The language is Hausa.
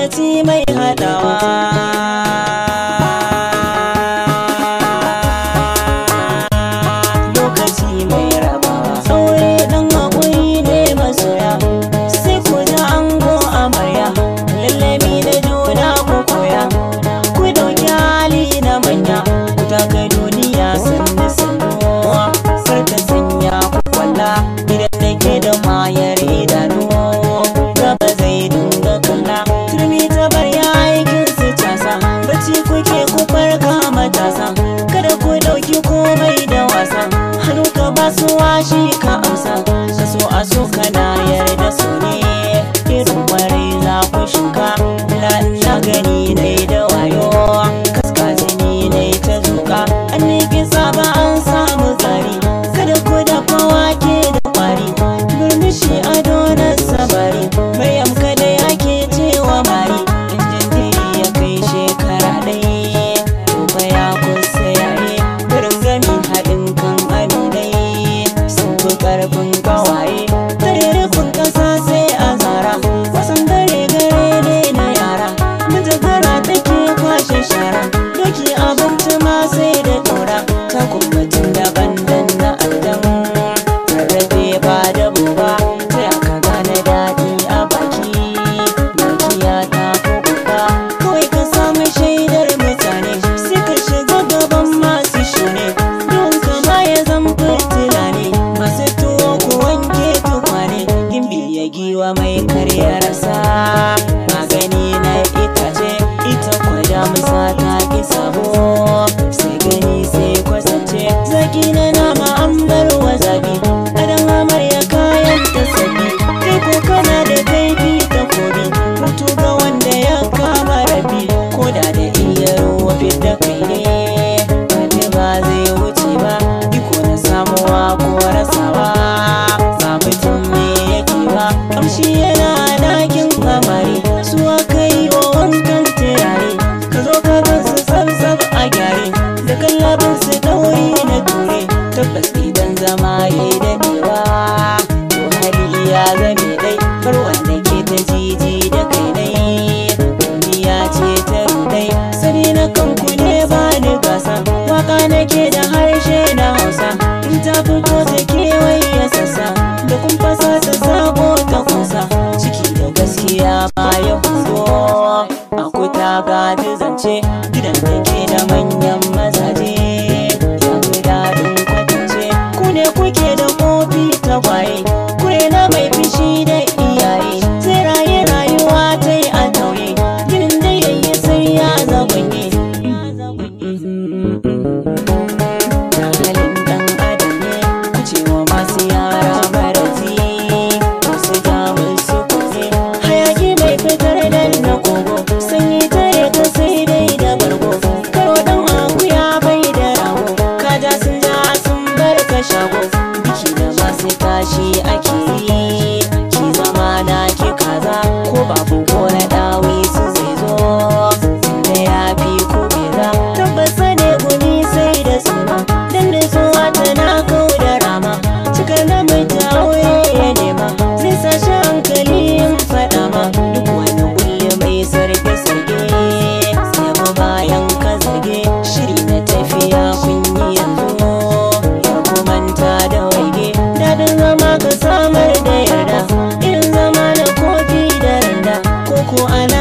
lokaci mai haɗawa lokaci mai rabawa saurayi ɗan haƙuri ne masoya sai ku da ango amarya lallami da juna ku koya ku dauki hali na manya ku taka duniya sannu sannu sarka sanya ku kwalla idan nake da mayar idanu gaba zai dinga kalla turmi ta bar ya aikin su casa bacci kuke ku farka matasa kada ku dauki komai da wasa hannu ka ba su washi ka amsa ka so a so kana yarda su ne irin kwarai za ku shuka la na gani ne da wayo kaska jini ne ta zuka an ne kisa ba an samu tsari kada ku dafa wake da kwari murmushi ado na sabari maryam kada yake cewa mari injin diri ya kai shekara ɗaya gobe ya kusa yaye gurin gami haɗin kan aminai sun fi ƙarfin ƙawaye tare rufin ƙasa sai a zara wasan dare gare ne na yara mijagara take kwashe shara doki abinci ma sai da ɗora ta kumbatin daban dan na adam rarrafe ba da buba ta yaka gane daɗi a baki dukiya ta kuka kawai ka samu shaidar mutane sai ka shiga gaban masu shune don kama ya zan fitila ne masu tuwo ku wanke tukwane gimbi ya giwa mai karya rasa magani na itace ita kwada musa ta ki sabo sai gani sai kwasance zaki na nama an bar wa zabi adan amarya kayan ta sabi kai ko kana da kaifi ta kobi mutu ga wanda ya kama rabi ko da da iya ruwa da kai ne wani ba zai wuce ba iko na samuwa ko rasawa ba mutum ne yake ba kamshi yana dakin kamari su aka yi wa wankan turare ka zo ka gan su tsab a gyare da kallabin su ɗauri na ture tabbas idan zama ya yi daɗewa to hali ya zame dai bar wanda ke ta jiji da kai dai duniya ce ta rudai sani na kanku ne ba ni gasa waka nake da harshe na hausa in ta fito ta kewaye sassa da kun fasa ta sako ta kusa ciki da gaskiya ma ya hudo a kuta gaji zance gidan da ke da manyan mazaje ya fi daɗin kwatance ku ne kuke da kofi ta kwaye kure na mai fishi da iyaye sai raye rayuwa ta yi a tauye ginin da yayi sai ya zagonye da halin dan adam ne kucewa masu yara marasi masu jamus su kuze hayaki mai fitar da na kogo sanyi tare ka sai dai da bargo karo dan akuya bai da rago kaja sun ja sun bar ka shago biki da masu tashi ake yi ki zama na ki kaza ko babu ko na dawi su zai zo da ya fi ku bera tabbasa ne guni sai da suma dan da zuwa tana kau da rama cikar na mai aure ya nema zai sa shi hankali in faɗa ma duk wani kulle mai sarge sarge yabo bayan ka zarge shiri na tafiya kun yi yanzu ya kumanta da waige daɗin zama ka samar da yarda irin zama na kofi da randa ko ko ana